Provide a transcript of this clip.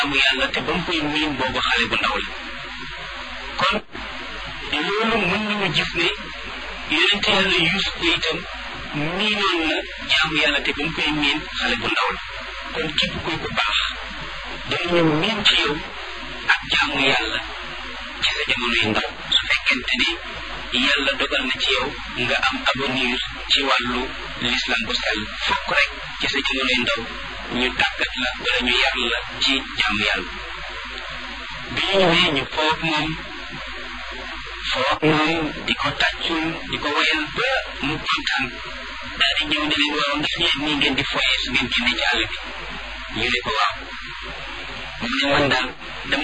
jaamu yàlla te ba mu koy miin boobu xale bu ndaw la kon loolu mën nañu gis ne yonente yàlla Yuusuf ko itam miinoon na jaamu yàlla te ba mu koy miin xale bu ndaw la kon képp kuy ku baax danañu miin ci yow ak jaamu yàlla ci sa jamonoy ndaw su fekkente ni yàlla dogal na ci yow nga am avenir ci wàllu l'islam bu sell fokk rek ci sa jamonoy ndaw ñu tàggat la wala ñu yar la ci jaamu yàlla bi ñu ñëwee ñu foog moom foog moom di ko tàccul di ko wayal ba mu kontaan daal di ñëw ne leen waaw ndax yéen nii ngeen di foyee su ngeen génne ci àll bi ñu ne ko waaw mu ne man daal